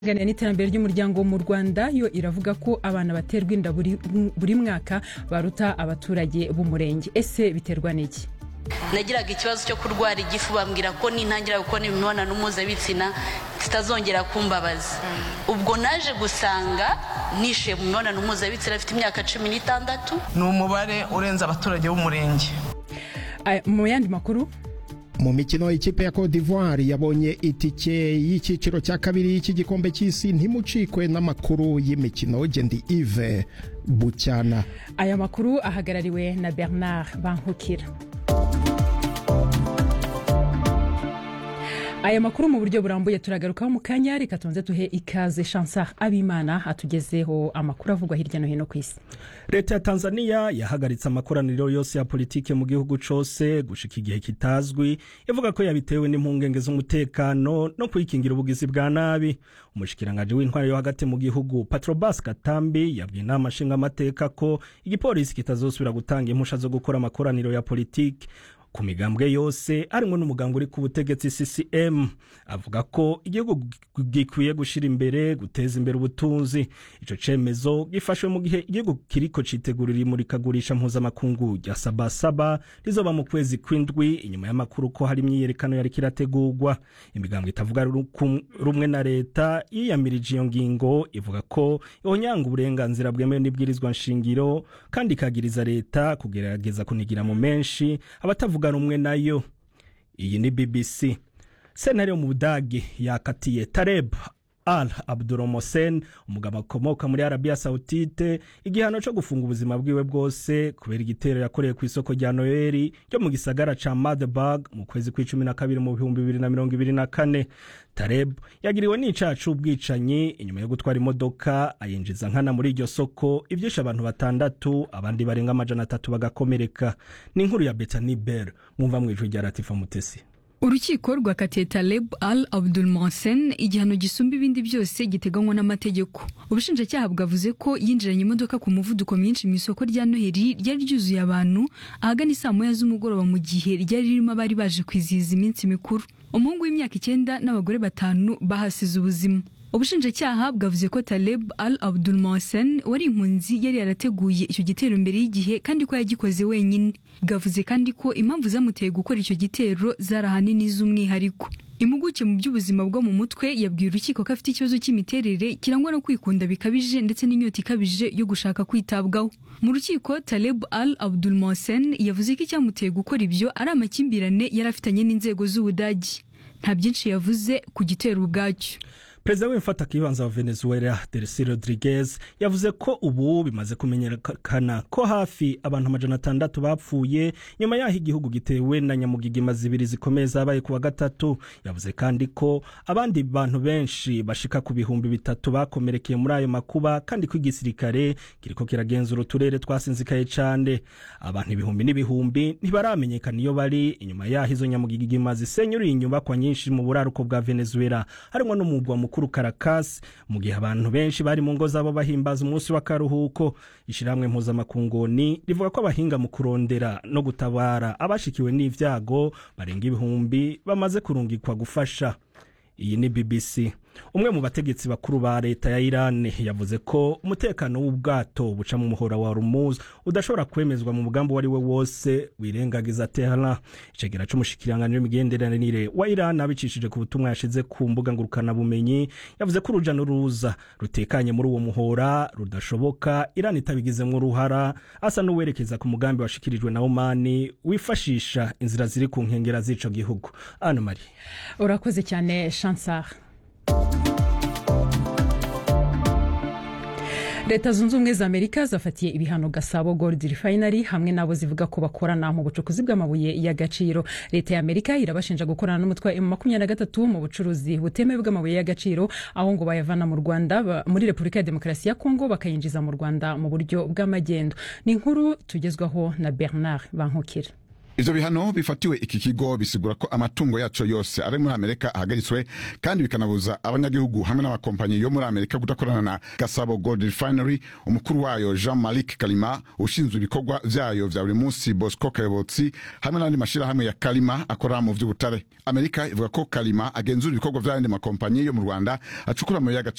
iganira n'iterambere ry'umuryango mu rwanda yo iravuga ko abana baterwa inda buri, buri mwaka baruta abaturage b'umurenge ese biterwa n'iki nagiraga ikibazo cyo kurwara igifu bambwira ko nintangira gukora imibonano mpuzabitsina zitazongera kumbabaza ubwo naje gusanga nishe mu mibonano mpuzabitsina afite imyaka cumi n'itandatu ni umubare urenze abaturage b'umurenge Aya, mu yandi makuru mu mikino ikipe ya Cote d'Ivoire yabonye itike y'icyiciro cya kabiri cy'igikombe cy'isi ntimucikwe n'amakuru y'imikino gendi Yves Bucyana aya makuru ahagarariwe na bernard bankukira aya makuru mu buryo burambuye turagarukaho mu kanya reka tubanze duhe ikaze chansar abimana atugezeho amakuru avugwa hirya no hino ku isi leta ya tanzania yahagaritse amakoraniro yose ya politike mu gihugu cose gushika igihe kitazwi ivuga ko yabitewe n'impungenge z'umutekano no kwikingira ubugizi bwa nabi umushikirangaji w'intwari yo hagati mu gihugu patrobas katambi yabwiye inama nshingamateka ko igipolisi kitazosubira gutanga impusha zo gukora amakoraniro ya politike ku migambwe yose harimwo n'umuganga uri ku butegetsi ccm avuga ko igihugu gikwiye gushyira imbere guteza imbere ubutunzi ico cemezo gifashwe mu gihe igihugu kiriko citegurira imurikagurisha mpuzamakungu rya sabasaba rizoba mu kwezi kw'indwi inyuma y'amakuru ko hari imyiyerekano yariko irategurwa imigambwe itavuga ruku- rumwe na leta yiyamirije iyo ngingo ivuga ko ihonyanga uburenganzira bwemewe n'ibwirizwa nshingiro kandi ikagiriza leta kugerageza kunigira mu menshi abatavuga rumwe nayo iyi ni bbc sentare yo mu budagi yakatiye tareb al abduromosen umugabo akomoka muri arabiya sawutite igihano cyo gufunga ubuzima bwiwe bwose kubera igitero yakoreye ku isoko rya noheli ryo mu gisagara ca madeburg mu kwezi kw'icumi na kabiri mu bihumbi bibiri na mirongo ibiri na kane tareb yagiriwe n'icaha c'ubwicanyi inyuma yo gutwara imodoka ayinjiza nkana muri iryo soko ivyishe abantu batandatu abandi barenga amajana atatu bagakomereka ni inkuru ya betani ber mwumva mw'ijwi rya latifa mutesi urukiko rwakatiye taleb al abdul mohsen igihano gisumba ibindi byose giteganywa n'amategeko ubushinjacyaha bwavuze ko yinjiranye imodoka ku muvuduko mwinshi mu isoko rya noheli ryari ryuzuye abantu ahagana isaa moya z'umugoroba mu gihe ryari ririmo abari baje kwizihiza iminsi mikuru umuhungu w'imyaka icyenda n'abagore batanu bahasize ubuzima ubushinjacyaha bwavuze ko taleb al abdul mohsen wari impunzi yari yarateguye icyo gitero mbere y'igihe kandi ko yagikoze wenyine bwavuze kandi ko impamvu zamuteye gukora icyo gitero zari ahanini z'umwihariko impuguke mu by'ubuzima bwo mu mutwe yabwiye urukiko ko afite ikibazo cy'imiterere kirangwa no kwikunda bikabije ndetse n'inyota ikabije yo gushaka kwitabwaho mu rukiko taleb al abdul mohsen yavuze ko icyamuteye gukora ibyo ari amakimbirane yari afitanye n'inzego z'ubudagi nta byinshi yavuze ku gitero ubwacyo perezida w'imfatakibanza wa venezuela delcy rodriguez yavuze ko ubu bimaze kumenyekana ko hafi abantu amajana atandatu bapfuye nyuma y'aho igihugu gitewe na nyamugigima zibiri zikomeye zabaye ku wa gatatu yavuze kandi ko abandi bantu benshi bashika ku bihumbi bitatu bakomerekeye muri ayo makuba kandi ko igisirikare kiriko kiragenzura uturere twasinzikaye cane abantu ibihumbi n'ibihumbi ntibaramenyekana iyo bari inyuma y'aho izo nyamugigima zisenyuriye inyubakwa nyinshi mu buraruko bwa venezuela harimwo n'umugwa mukuru Caracas mu gihe abantu benshi bari mu ngo zabo bahimbaza umunsi w'akaruhuko ishyirahamwe mpuzamakunguni rivuga ko abahinga mu kurondera no gutabara abashikiwe n'ivyago barenga ibihumbi bamaze kurungikwa gufasha iyi ni bbc umwe mu bategetsi bakuru ba leta ya iran yavuze ko umutekano w'ubwato buca mu muhora wa rumuz udashobora kwemezwa mu mugambi uwo ari we wose wirengagiza tehran icegera c'umushikiranganji w'imigenderanire wa iran abicishije ku butumwa yashize ku mbuga ngurukanabumenyi yavuze ko uruja n'uruza rutekanye muri uwo muhora rudashoboka iran itabigizemwo uruhara asa n'uwerekeza ku mugambi washikirijwe na omani wifashisha inzira ziri ku nkengera z'ico gihugu ana marie urakoze cyane chansar leta zunze ubumwe za amerika zafatiye ibihano gasabo gold refinery hamwe n'abo zivuga ko bakorana mu bucukuzi bw'amabuye y'agaciro leta ya amerika irabashinja gukorana n'umutwe wa makumyabiri na gatatu mu bucuruzi butemewe bw'amabuye y'agaciro aho ngo bayavana mu rwanda ba- muri repubulika ya demokarasi ya kongo bakayinjiza mu rwanda mu buryo bw'amagendo ni inkuru tugezwaho na bernard bankukira ivyo bihano bifatiwe iki kigo bisigura ko amatungo yaco yose ari muri amerika ahagaritswe kandi bikanabuza abanyagihugu hamwe n'amakompanyi yo muri amerika kudakorana na gasabo gold refinery umukuru wayo jean malik kalima ushinzwe ibikorwa vyayo vya buri munsi bosco kayobotsi hamwe n'andi mashirahamwe ya kalima akora mu vy'ubutare amerika ivuga ko kalima agenzura ibikorwa vy'ayandi makompanyi yo mu rwanda acukura amabuye y'agaciro